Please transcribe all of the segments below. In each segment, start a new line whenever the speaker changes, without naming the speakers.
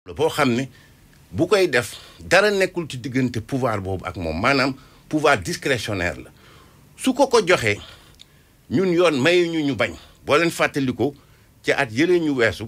boo xam ne bu koy def dara nekkul ci diggante pouvoir boobu ak moom maanaam pouvoir discrétionnaire la su ko ko joxee ñun yoon mayu ñu ñu bañ boo leen fàttaliko ci at yële ñu weesu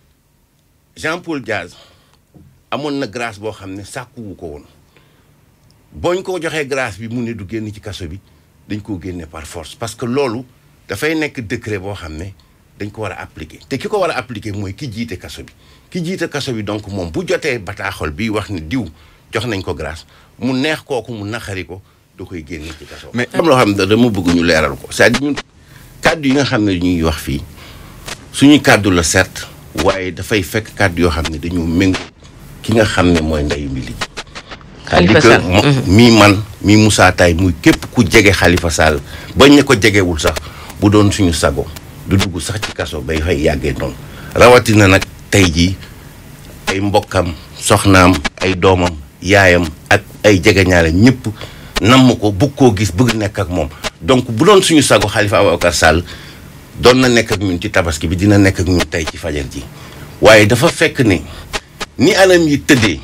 Jean Paul Diaz amoon na grâce boo xam ne sàkkuwu ko woon booñ ko joxee grâce bi mu ne du génn ci kaso bi dañ koo génne par force parce que loolu dafay nekk décret boo xam ne dañ ko war a appliquer te ki ko war a appliquer mooy ki jiite kaso bi ki jiite kaso bi donc moom bu jotee bataaxal bi wax ne diw jox nañ ko grâce mu neex kooku mu naqari ko da koy génne ci kaso
Mais-
am loo xam ne dama bëgg ñu leeral ko c'est-à-dire ñun kàddu yi nga xam ne ñuy wax fii suñu kàddu la certes waaye dafay fekk kàddu yoo xam ne dañoo méngoo ki nga xam ne mooy ndeyu mbili ji
Khalifa
c'est-à-dire
Sall.
que mo- mii man mii Moussa Taye muy képp ku jege Khalifa Sall bañ ne ko jegewul sax bu doon suñu sago du dugg sax ci kaso bay fay yàggee noonu rawatina nag tey jii ay mbokkam soxnaam ay doomam yaayam ak ay jegeñaale ñëpp namm ko bëgg koo gis bëgg nekk ak moom donc bu doon suñu sago Khalifa Ababacar Sall doon na nekk ak ñun ci tabaski bi dina nekk ak ñun tey ci fajar ji waaye dafa fekk ne ni anam yi tëddee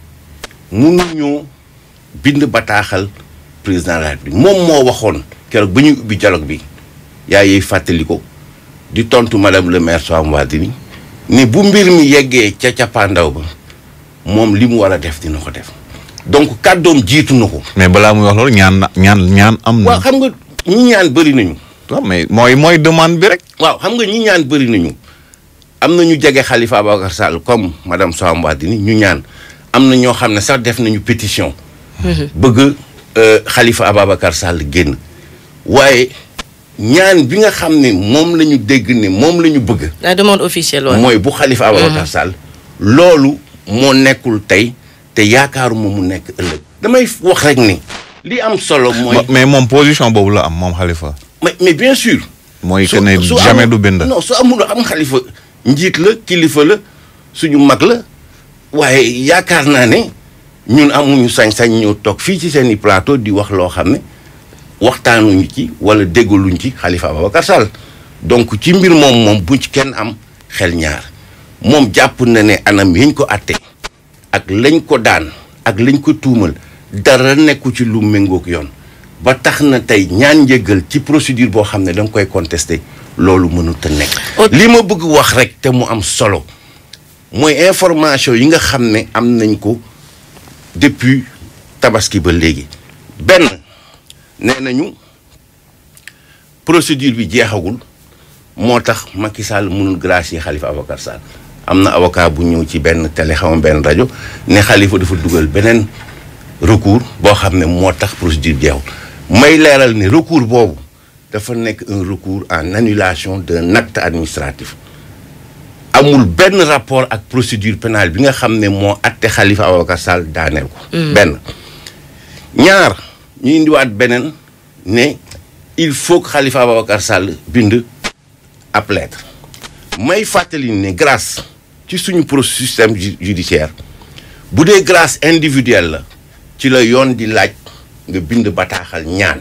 mënuñoo bind bataaxal président de la République moom moo waxoon keroog ba ñuy ubbi dialogue bi yaa yey fàttali ko di tontu madame le maire Soham Wardini ne bu mbir mi yeggee ca cappaandaw ba moom li mu war a def dina ko def donc kàddoom jiitu na ko.
mais balaa muy wax loolu ñaan na ñaan ñaan am na.
waaw xam nga ñi ñaan bëri nañu.
waaw mais mooy mooy demande bi rek.
waaw xam nga ñi ñaan bëri nañu am na ñu jege Khalifa Ababacar Sall comme madame Soham Wardini ñu ñaan am na ñoo xam ne sax def nañu pétition. bëgg euh, Khalifa Ababacar Sall génn waaye ñaan bi nga xam ne moom la ñu dégg ne moom la ñu bëgg.
la demande officielle waaw.
mooy bu Khalifa Ababacar Sall. loolu moo nekkul tey te yaakaaruma mu nekk ëllëg. damay wax rek ni li am solo mooy.
mais moom position boobu la am moom Khalifa.
mais mais bien sûr.
mooy que
su-
ne
su
jamais
amul-
du bind.
non su amul am xalifa njiit la kilifa la suñu mag la waaye yaakaar naa ne ñun amuñu sañ-sañ ñëw toog fii ci seen i plateau di wax loo xam ne waxtaanuñu ci wala déggaluñ ci Khalifa Ababacar Sall donc ci mbir moom moom bu ci kenn am xel ñaar moom jàpp na ne anam yañ ko atte ak lañ ko daan ak lañ ko tuumal dara nekku ci lu méngoog yoon ba tax na tey ñaan njëggal ci procédure boo xam ne da nga koy contester loolu mënut a nekk.
Au-
li ma bëgg wax rek te mu am solo mooy information yi nga xam ne am nañ ko depuis tabaski ba léegi benn nee nañu procédure bi jeexagul moo tax Macky Sall mënul gracier Khalifa Ababacar Sall am na avocat bu ñëw ci benn télé xaw ma benn rajo ne Khalifa dafa dugal beneen recours boo xam ne moo tax procédure bi jeexul may leeral ne recours boobu dafa nekk un recours en annulation d'un acte administratif amul benn rapport ak procédure pénale bi nga xam ne moo atte Khalifa Ababacar Sall daaneel ko. benn ñaar ñu indiwaat beneen ne il faut que Khalifa Ababacar Sall bind ab lettre may fàttali ne grâce ci suñu pro système ju- judiciaire bu dee grâce individuelle la ci la yoon di laaj nga bind bataaxal ñaan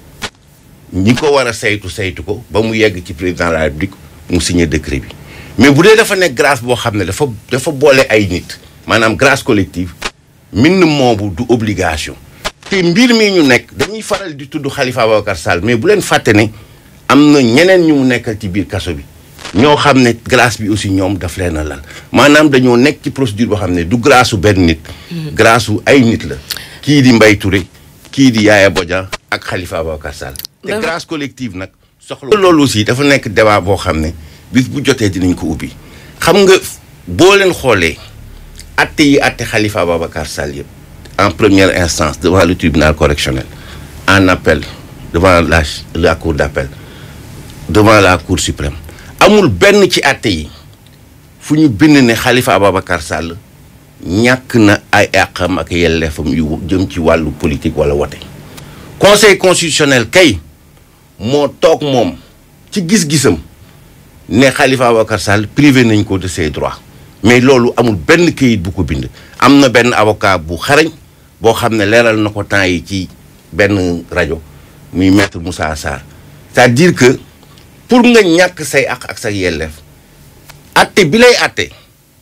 ñi ko war a saytu saytu ko ba mu yegg ci président de la république mu signé décret bi mais bu dee dafa nekk grâce boo xam ne dafa dafa boole ay nit maanaam grâce collective mbind moobu du obligation te mbir mi ñu nekk dañuy faral di tudd Khalifa Ababacar Sall mais bu leen fàtte ne am na ñeneen ñu mu nekkal ci biir kaso bi ñoo xam ne grâce bi aussi ñoom daf leen a lal maanaam dañoo nekk ci procédure boo xam ne du grâce su benn nit grâce su ay nit la kii di Mbaye Touré kii di Yaya Bodian ak Khalifa Ababacar Sall te
Dafa-
grâce collective nag soxla loolu aussi dafa nekk débat boo xam ne bis bu jotee dinañ ko ubbi xam nga boo leen xoolee atte yi atte Khalifa Ababacar Sall yëpp en première instance devant le tribunal correctionnel en appel devant la la cour d'appel devant la cour suprême amul benn ci atte yi fu ñu bind ne Khalifa Ababacar Sall ñàkk na ay àqam ak yelleefam yu jëm ci wàllu politique wala wote conseil constitutionnel kay moo toog moom ci gis-gisam ne Khalifa Ababacar Sall privé nañ ko de ses droits mais loolu amul benn këyit bu ko bind am na benn avocat bu xarañ boo xam ne leeral na ko temps yi ci benn rajo muy maître Moussa Sarr c'est-à-dire que pour nga ñàkk say àq ak sa yelleef atte bi lay atte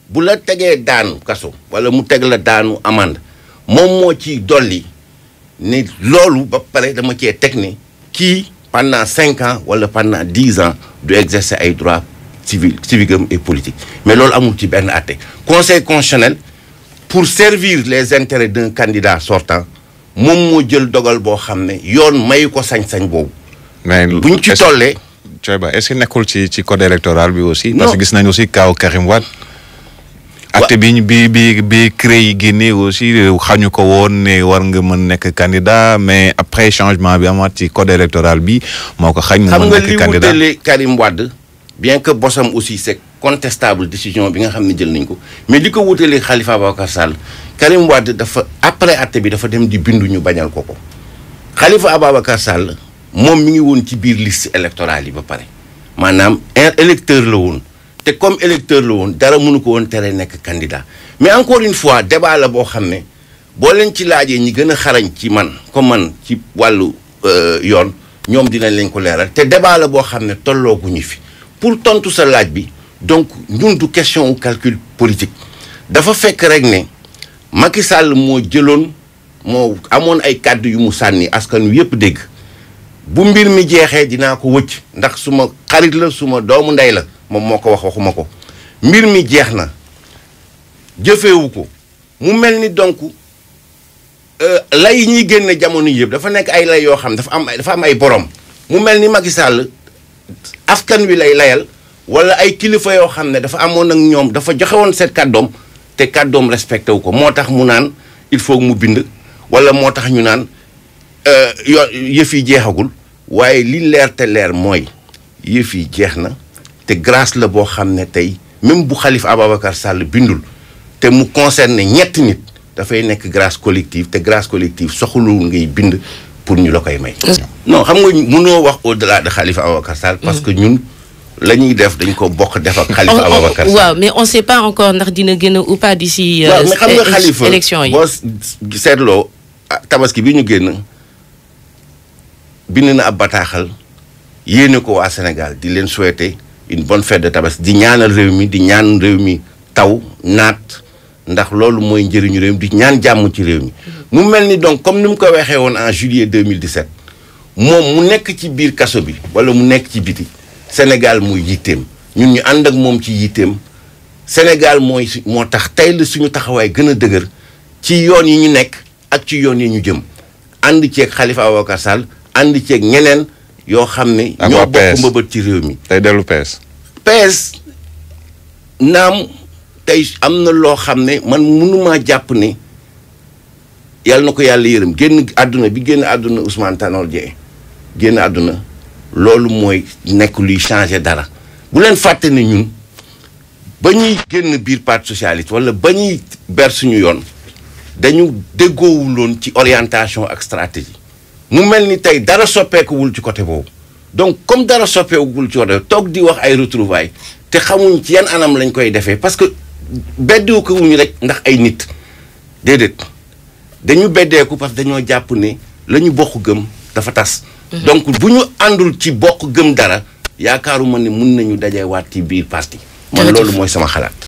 bu la tegee daanu kaso wala mu teg la daanu amande moom moo ci dolli ne loolu ba pare dama cee teg ne kii pendant cinq ans wala pendant dix ans du exercer ay droits civil civiques et politiques mais loolu amul ci benn àtte conseil constitutionnel pour servir les intérêts d'un candidat sortant moom moo jël dogal boo xam ne yoon mayu ko sañ-sañ boobu
mais
buñ ci tollee
Thioye Ba est-ce que nekkul ci ci code électoral bi aussi.
Non.
parce que gis nañu aussi kaaw Karim Wade. acte bi ñu bi bi bi CREI yi génnee aussi xañu ko woon ne war nga mën nekk candidat mais après changement bi amaat ci code électoral bi moo ko xañ mu
xam
mën
nga
nekk
li
candidat
wutale Karim Wade bien que bosam aussi c'est contestable décision bi nga xam ne jël nañ ko mais li ko wutale Khalifa Ababacar Sall Karim Wade dafa après acte bi dafa dem di bindu ñu bañal ko ko Khalifa Ababacar Sall moom mi ngi woon ci biir liste électorale yi ba pare maanaam un électeur la woon te comme électeur la woon dara mënu ko woon tere nekk candidat mais encore une fois débat la boo xam ne boo leen ci laajee ñi gën a xarañ ci man comme man ci wàllu euh, yoon ñoom dinañ leen ko leeral te débat la boo xam ne tollooguñu fi pour tontu sa laaj bi donc ñun du question wu calcul politique dafa fekk rek ne Macky Sall moo jëloon moo amoon ay kàddu yu mu sànni askan wi yëpp dégg bu mbir mi jeexee dinaa ko wëcc ndax suma xarit la suma doomu ndey la moom moo ko wax waxuma ko mbir mi jeex na jëfewu ko mu mel ni donc euh, lay yi ñuy génne jamono yëpp dafa nekk ay lay yoo xam dafa am dafa am ay borom mu mel ni Macky Sall askan wi lay layal wala ay kilifa yoo xam ne dafa amoon ak ñoom dafa joxe woon seen kàddoom te kàddoom respecté wu ko moo tax mu naan il faut mu bind wala moo tax ñu naan euh, yo yëf yi jeexagul waaye li leer te leer mooy yëf yi jeex na te grâce la boo xam ne tey même bu Khalifa Ababacar Sall bindul te mu concerne ñetti nit dafay nekk grâce collective te grâce collective soxlul ngay bind pour ñu la koy may. non xam nga mënoo wax au delà de Khalifa Ababacar Sall. parce que ñun la ñuy def dañ ko bokk def ak. Khalifa
On- on-
Ababacar Sall.
waaw mais on sait pas encore ndax dina gën a ou pas d'ici euh,
waaw mais xam nga
é-
Khalifa
élection yi
boo s- seetloo ah, tabaski bi ñu génn bind na ab bataaxal yéene ko waa Sénégal di leen souhaiter une bonne fête de tabaski di ñaanal réew mi di ñaan réew mi taw naat ndax loolu mooy njëriñu réew mi di ñaan jàmm ci réew mi. mu mel ni donc comme ni mu ko waxee woon en juillet 2017 moom mu nekk ci biir kaso bi wala mu nekk ci biti Sénégal muy yitteem ñun ñu ànd ak moom ci yitteem. Sénégal mooy su moo tax tey la suñu taxawaay gën a dëgër ci yoon yi ñu nekk ak ci yoon yi ñu jëm ànd ceeg Khalifa Ababacar Sall ànd ceeg ñeneen yoo xam ne.
Ak
ñoo
waa
bokk
PS.
mbëbët ci réew mi.
tey dellu PS.
PS naam tey am na loo xam ne man mënumaa jàpp ne yàlla na ko yàlla yërëm génn àdduna bi génn àdduna Ousmane Tanor Dieng génn àdduna loolu mooy nekk luy changer dara bu leen fàtte ne ñun ba ñuy génn biir parti socialiste wala ba ñuy ber suñu yoon dañu déggoowuloon ci orientation ak stratégie mu mel ni tey dara soppeekuwul ci côté boobu donc comme dara soppeekuwul ci côté toog di wax ay retrouvailles te xamuñ ci yan anam lañ koy defee parce que beddeeku ko wuñu rek ndax ay nit déedéet dañu beddeeku parce que dañoo jàpp ne la ñu bokk gëm dafa tas. donc bu ñu àndul ci bokk gëm dara yaakaaruma ne mun nañu dajewaat ci biir parti. man
Jërëjëf.
loolu mooy sama xalaat.